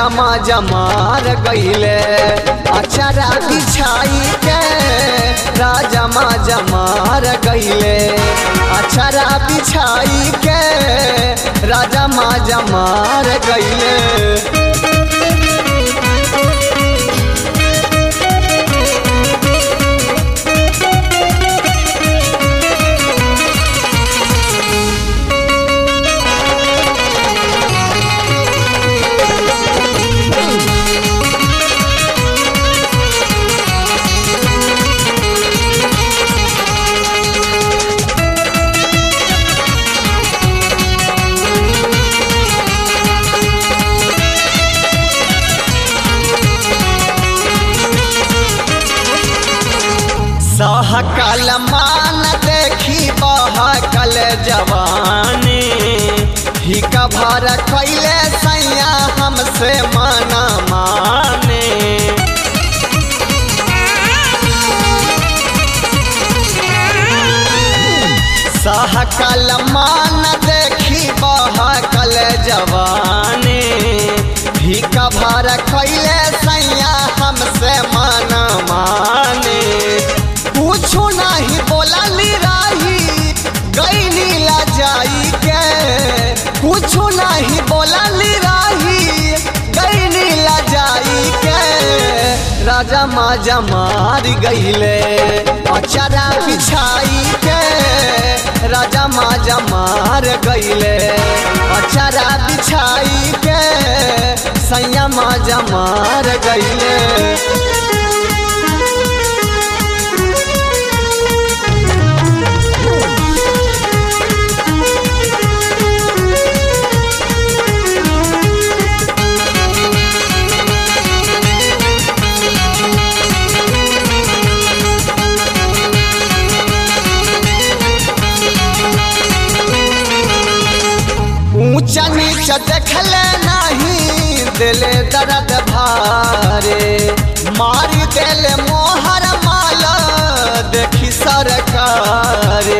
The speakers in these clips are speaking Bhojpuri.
राजा माजा मार गईले अचरा बिछाई के राजा माजा मार गईले अचरा बिछाई के राजा माजा मार गईले सहकल मान देखी बहकल जवानी ही भर कैले सैया हमसे माना माने सहकल मान देखी बहकल जवानी ही भर कैले सैया हमसे माना माने कुछो नहीं बोलली रही गई नीला जाई के कुछो नहीं बोलली रही गई नीला जाई के राजा माजा मार गईले अचरा बिछाई के राजा माजा मार गईले अचरा बिछाई के सैया माजा मार गईले ऊंचा नीचा देखले नहीं दिले दर्द भारे मारी दिले मोहर माल देखी सरकारे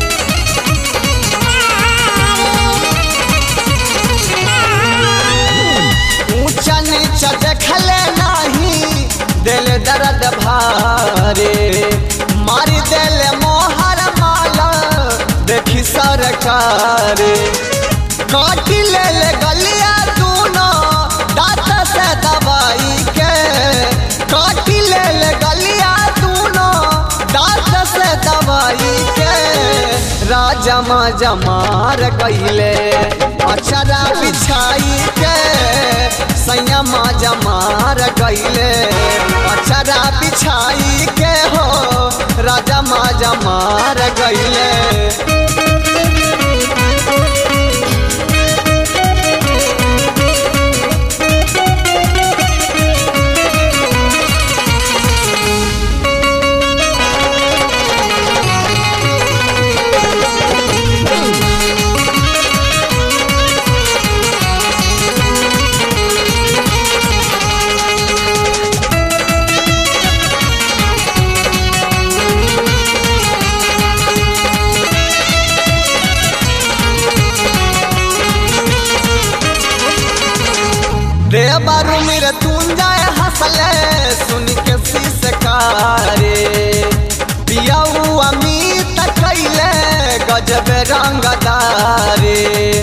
ऊंचा नीचा देखले नहीं दिल दर्द भारे मारी दिले मोहर माल देखी सरकारे काटी ले ले गलिया दूनो दांत से दवाई के काटी ले ले गलिया दूनो दांत से दवाई के राजा माजा मार गईले अचरा बिछाई के सैया माजा मार गईले अचरा बिछाई के हो राजा माजा मार गईले देवरु मेरे तुम जाए हंसले सुन के सिसकारे पियाऊ अमित कैले गजब रंगदारे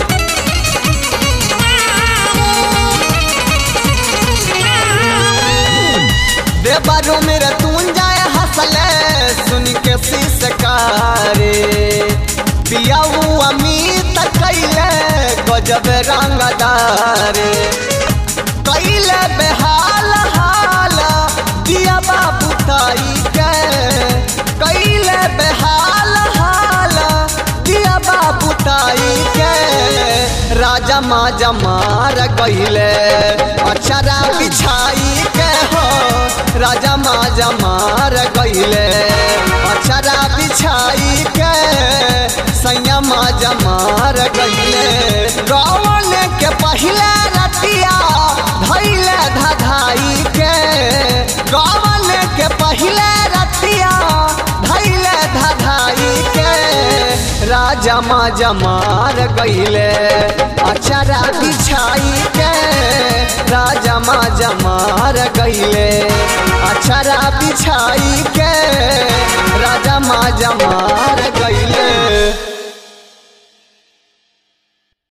देवरु मेरे तुम जाए हंसले सुन के सिसकारे पियाऊ अमित कैले गजब रंगदारे कैले बेहाल हाल दिया बाबू ताई के कैले बेहाल हाल दिया बाबू ताई के राजा माजा मार गईले अचरा बिछाई के हो राजा माजा मार गईले अचरा बिछाई के सैया माजा मार गईले रावण के पहले रतिया धैले धधाई के रावण के पहले रतिया धैले धधाई के राजा माजा मार गईले अचरा बिछाई के राजा हार गईले अछरा बिछाई के राजा माजा मार गईले